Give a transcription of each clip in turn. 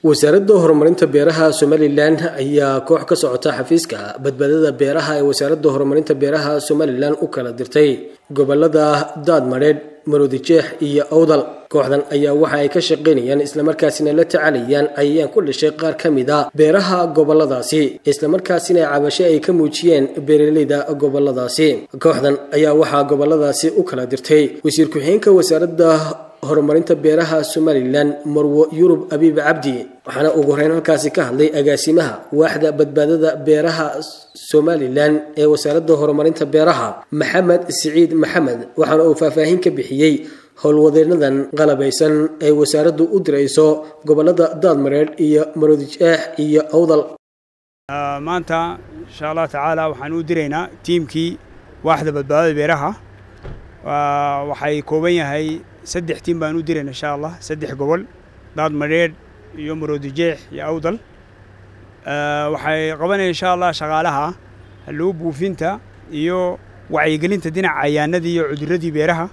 wasaaradda horumarinta beeraha somalilan ayaa koox ka socota xafiiska badbaadada beeraha ee wasaaradda horumarinta beeraha somalilan u kala dirtay gobolada daadmadheedh maroodijeex iyo awdal kooxdan ayaa waxa ay ka shaqaynayaan islamarkaasina la tacalayaan cayayaan ku dhashay qaar ka mid a beeraha goboladaasi islamarkaasina cabasho ay ka muujiyeen beeraleyda goboladaasi kooxdan ayaa waxaa goboladaasi u kala dirtay wasiir ku-xigeenka wasaaradda horumarinta beeraha somalilan marwo yurub abiib cabdi waxaana ugu horeyn halkaasi ka hadlay agaasimaha waaxda badbaadada beeraha somalilan ee wasaaradda horumarinta beeraha maxamed siciid maxamed waxaana uu faahfaahin ka bixiyey howlwadeenadan qalabaysan ay wasaaraddu u dirayso gobolada daadmareedh iyo maroodijeex iyo awdal maanta insha allah tacaala waxaan u diraynaa tiimkii waaxda badbaadada beeraha waxay kooban yahay saddex tiim baan u dirayna insha allah saddex gobol daad madheedh iyo maroodijeex iyo awdal waxay qabanaya insha allah shaqaalaha hallow buufinta iyo wacyigelinta dhinaca cayaanadii iyo cuduradii beeraha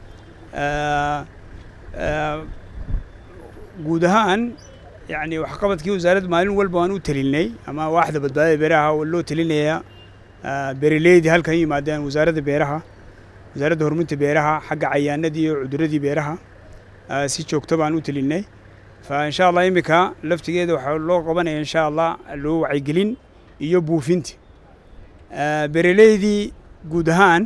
guud ahaan yani waxqabadkii wasaaradda maalin walba waan u telinay ama waaxda badbaadada beeraha oo loo telinaya beeraleydii halkan yimaadeen wasaaradda beeraha wasaaradda horumarinta beeraha xagga cayaanadii iyo cuduradii beeraha si joogto baan u telinay fa insha allah iminka laftigeeda waxaa loo qabanaya insha allah loo wacyigelin iyo buufinta beeraleydii guud ahaan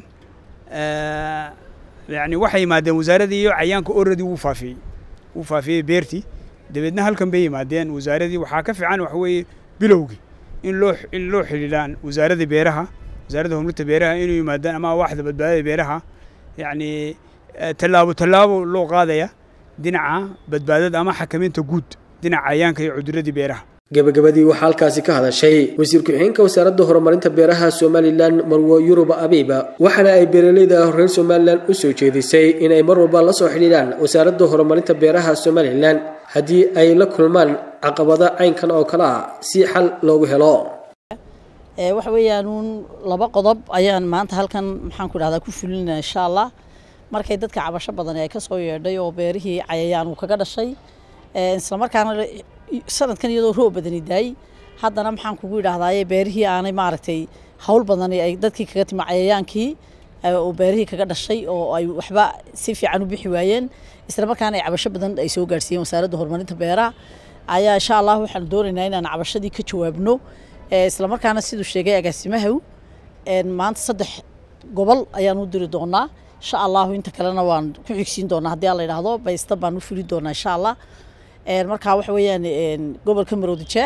yani waxay yimaadeen wasaaradii iyo cayaanka oradi wuu faafiyey wuu faafiyey beertii dabeedna halkan bay yimaadeen wasaaradii waxaa ka fiican waxa weeye bilowgii in loo in loo xidhiidhaan wasaaradda beeraha wasaaradda horumarinta beeraha inuu yimaadaan ama waaxda badbaadada beeraha yacni tallaabo tallaabo loo qaadaya dhinaca badbaadada ama xakamaynta guud dhinaca cayaanka iyo cuduradii beeraha gabagabadii waxaa halkaasi ka hadashay wasiir ku-xigeenka wasaaradda horumarinta beeraha somalilan marwo yuruba abiiba waxaana ay beeraleyda reer somalilan u soo jeedisay inay mar walba la soo xidhiidhaan wasaaradda horumarinta beeraha somalilan haddii ay la kulmaan caqabado caynkan oo kale ah si xal loogu helo waxa weeyaanuun laba qodob ayaan maanta halkan maxaan ku dhahdaa ku fulinaa insha allah markay dadka cabasho badan ay ka soo yeedhay oo beerihii cayayaan uu kaga dhashay islamarkaana sanadkan iyadoo roob badani daayey haddana maxaan kugu yidhaahdaaye beerihii aanay maaragtay hawl badani ay dadkii kaga timi cayayaankii oo beerihii kaga dhashay oo ay waxba si fiican u bixi waayeen islamarkaana ay cabasho badan ay soo gaarsiiyeen wasaaradda horumarinta beeraha ayaa insha allah waxaan doonaynaa inaan cabashadii ka jawaabno islamarkaana siduu sheegay agaasimahaw maanta saddex gobol ayaan u diri doonaa insha allahu inta kalena waan ku xigsiin doonaa haddii aan la yidhaahdo baysta baan u fulin doonaa insha allah markaa waxa weeyaan gobolka maroodijeex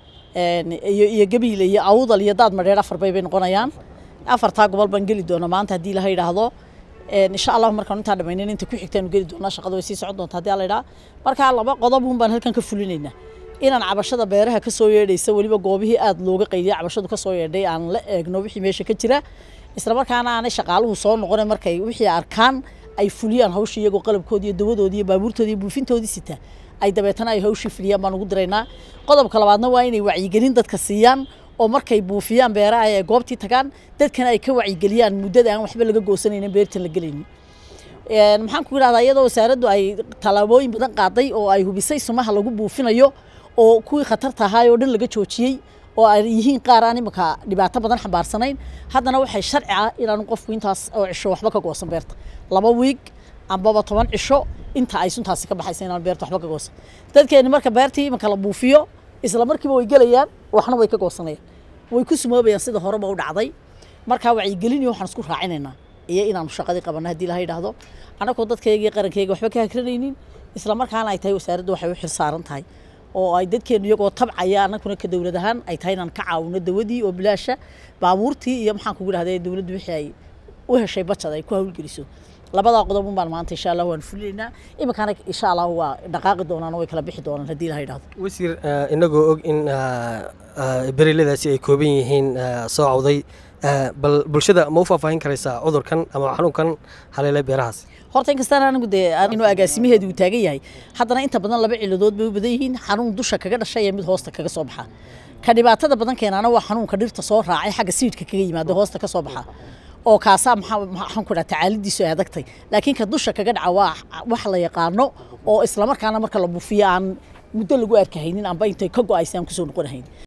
iyo iyo gabiile iyo awdal iyo daad madheer afar bay bay noqonayaan afartaa gobol baan geli doonaa maanta haddii laha yidhaahdo insha allahu markaan intaa dhamaynin inta ku xigtaanu geli doonaa shaqada way sii socon doontaa haddii la yidhaha markaa laba qodob un baan halkan ka fulinaynaa inaan cabashada beeraha ka soo yeedhaysa weliba goobihii aada looga qayliya cabashadu ka soo yeedhay aan la eegno wixii meesha ka jira islamarkaana aanay shaqaaluhu soo noqona markay wixii arkaan ay fuliyaan hawsha iyagoo qalabkoodii iyo dawadoodii iyo baabuurtoodii iyo buufintoodii sita ay dabeetana ay hawshii fuliyaan baan ugu diraynaa qodobka labaadna waa inay wacyigelin dadka siiyaan oo markay buufiyaan beeraha ay goobtii tagaan dadkana ay ka wacyigeliyaan muddada aan waxba laga goosanaynin beertan la gelaynin maxaan ku yidhahdaa iyadoo wasaaraddu ay tallaabooyin badan qaaday oo ay hubisay sumaha lagu buufinayo oo kuwii khatarta ahaay oo dhan laga joojiyey oo ay yihiin qaar aan imika dhibaato badan xambaarsanayn haddana waxay sharci ah inaanu qofku intaas oo cisho waxba ka goosan beerta laba wiig ambaba toban cisho inta ay suntaasi ka baxaysa inaan beerta waxba ka goosan dadkeeni marka beertii iminka la buufiyo isla markiiba way gelayaan waxna way ka goosanayaan way ku sumoobayaan sida horeba u dhacday markaa wacyigelin iyo waxaan isku raacinaynaa iyo inaanu shaqadii qabanno haddii laha yidhaahdo annagoo dadkayga iyo qarankayga waxba ka hakranaynin isla markaana ay tahay wasaaraddu waxay u xil saaran tahay oo ay dadkeenu iyagoo tabcaya annaguna ka dowlad ahaan ay tahay inaan ka caawino dawadii oo bilaasha baabuurtii iyo maxaan kugu dhahday dowladdu wixii ay u heshay bajad ay ku hawlgeliso labadaa qodob un baan maanta insha allah waan fulinaynaa iminkana insha allah waa dhaqaaqi doonaan oo way kala bixi doonaan haddii la yidhahdo wasiir inagoo og in beereladaasi ay kooban yihiin soo cawday bal bulshada ma u faahfaahin karaysaa cudurkan ama xanuunkan haleelay beerahaas horta inkastaan anigu dee inuu agaasimaheedu uu taagan yahay haddana inta badan laba ciladood bay u badan yihiin xanuun dusha kaga dhashay iyo mid hoosta kaga soo baxa ka dhibaatada badan keenaana waa xanuunka dhirta soo raacay xagga siidhka kaga yimaada hoosta ka soo baxa oo kaasaa maxaan ku dhaha tacaalidiisu ay adagtay laakiin ka dusha kaga dhaca waa wax la yaqaano oo islamarkaana marka la buufiyo aan muddo lagu arkahaynin amba intay ka go-aysa aan kusoo noqonahayn